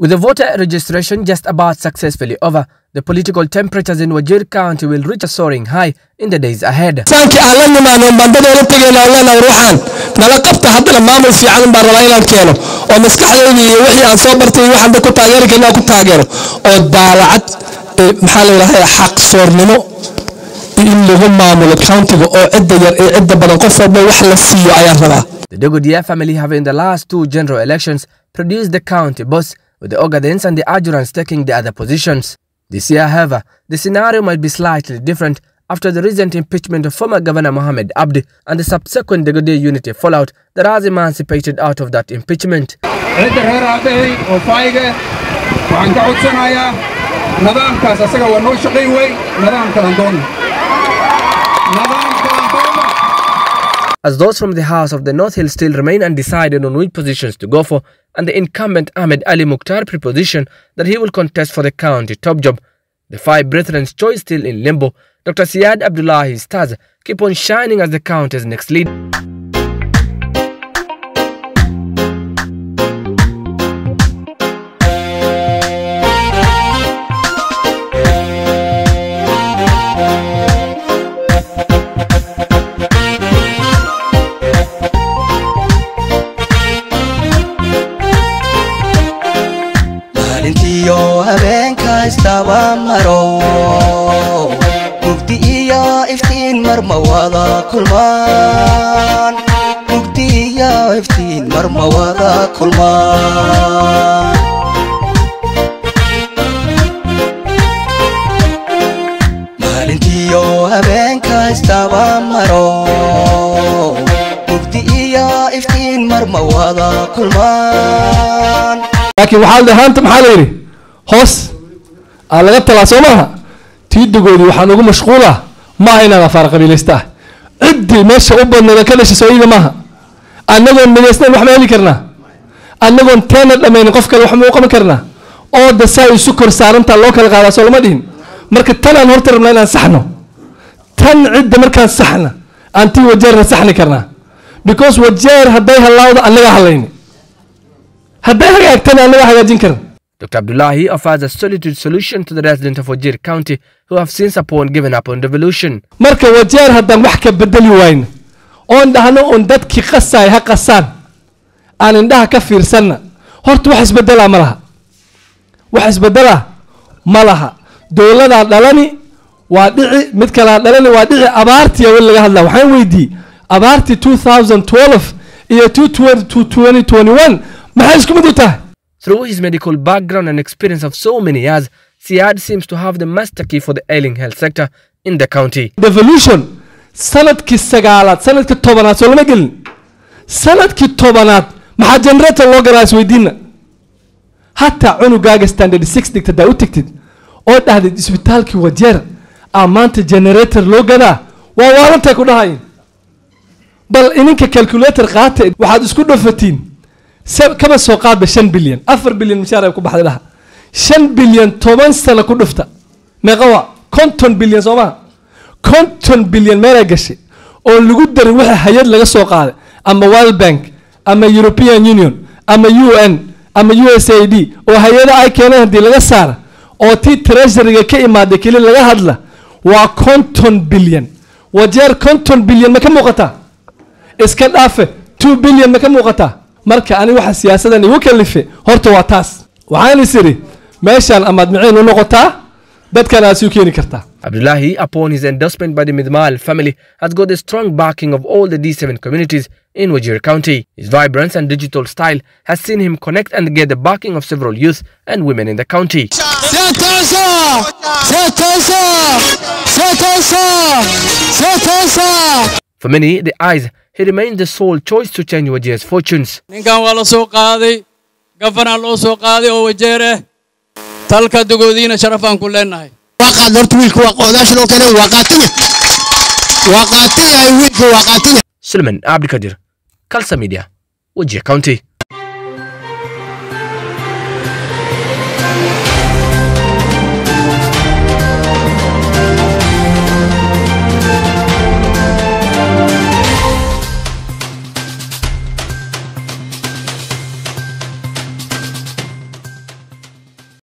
With the voter registration just about successfully over, the political temperatures in Wajir County will reach a soaring high in the days ahead. saanki aan la nimaano bandadoola tegayna leenahay ruuxaan nala qabta haddana maamul fiican baan rabaa inaan keeno oo maskaxdayda iyo wixii aan soo bartay iyo waxaan ku taageeri karna aan ku taageero oo daalacad eh, maxaa la yidhahdaa xaq soornimo in lagu maamulo countiga oo cidda yar ee cidda badan qof walba wax la siiyo ayaan rabaa The Dogodia family have in the last two general elections produced the county boss with the Ogadens and the Adjurants taking the other positions. This year, however, the scenario might be slightly different after the recent impeachment of former Governor Mohamed Abdi and the subsequent Dogodia unity fallout that has emancipated out of that impeachment. cidda reer aabbahay oo faa'iga waxaan ka codsanayaa nidaamkaas asaga waa noo shaqayn wey nidaamkalan doonna nidaamkalan doonna As those from the House of the North Hill still remain undecided on which positions to go for, and the incumbent Ahmed Ali Mukhtar preposition that he will contest for the county top job, the five brethren's choice still in limbo, Dr. Siad Abdullahi's stars keep on shining as the county's next lead. maalintiyo habeenka istaba maro mugdi iyo iftiin marma wada kulmaan mugdi iyo iftiin marma wada kulmaan maalintiyo habeenka istaba maro mugdi iyo iftiin marma wada kulmaan laakiin waxaa la haanta maxaa la yidhi hoos aa laga talaa soo maaha tiidagoodii waxaan ugu mashquula maaha inaan afaar qabiilaysta ah ciddii meesha u badnada ka dhashay soo iida maaha annagoon midaysnayn wax ma heli karnaa annagoon teena dhammaynin qof kale wax ma u qaban karnaa oo dasaa isu kor saarantaa loo kala qaadaa soo lama dhihin marka tan aan horta rabnaa inaan saxno tan cidda markaan saxna aan tii wajeerna saxni karnaa because wajeer hadday halaawda annagaa halayni hadday hagaagtana annagaa hagaajin karan Dr. Abdullahi offers a solitude solution to the residents of Wajir County who have since upon given up on devolution. marka wajeer haddaan wax ka bedeli wayno oon dhahno oon dadkii qasaay ha qasaan aan indhaha ka fiirsanna horta wax isbedelaa ma laha wax isbedelaa ma laha dowladaa dhalani waa dhici mid kalaa dhalani waa dhici abaartii weli laga hadlaa waxaan weydiiyey abaartii 2012 iyo 2021 maxay isku mid u tahay Through his medical background and experience of so many years, Siad seems to have the master key for the ailing health sector in the county. devolution sanadkii sagaalaad sanadkii tobanaad soo lama gelin sanadkii tobanaad maxaa generator loo garaa isweydiina hataa cunugaaga standard six dhigta daa u tegtid oo dhahdid isbitaalkii wajeer aa maanta generator loo gadaa waa waarantay ku dhahayin bal ininka calculator qaata waxaad isku dhafatiin se- kaba soo qaadba shan bilyan afar bilyan mishaar ay ku baxday dhaha shan bilyan toban sano ku dhufta meeqa waa konton bilyan soo maha konton bilyan meelay gashay oo lagu darin wixii hay-ad laga soo qaaday ama world bank ama european union ama u n ama u s a d oo hay-ada ay keeneen haddii laga saara oo tii treasuryga ka imaaday keli laga hadla waa konton bilyan wajeer konton bilyan ma ka muuqataa iska dhaafe two bilyan ma ka muuqataa marka ani waxa siyaasadan igu kalife horta waa taas waxaan is idhi meeshaan amaad miciin u noqotaa dadkan aad suu keeni kartaa Abdullahi, upon his endorsement by the Midmal family, has got the strong backing of all the D7 communities in Wajir County. His vibrance and digital style has seen him connect and get the backing of several youth and women in the county. For many, the eyes, he remains the sole choice to change Wajir's fortunes. ninkan waa la soo qaaday gafanaa loo soo qaaday oo wajeer ah talka dogoodiina sharafaan ku leenahay qaad horta wiilka waa qoodaashan oo kale waa qaatanya waa qaatan yahay wiilka waa qaatan yahay Suleiman Abdikadir, Kalsa Media, Wajir County.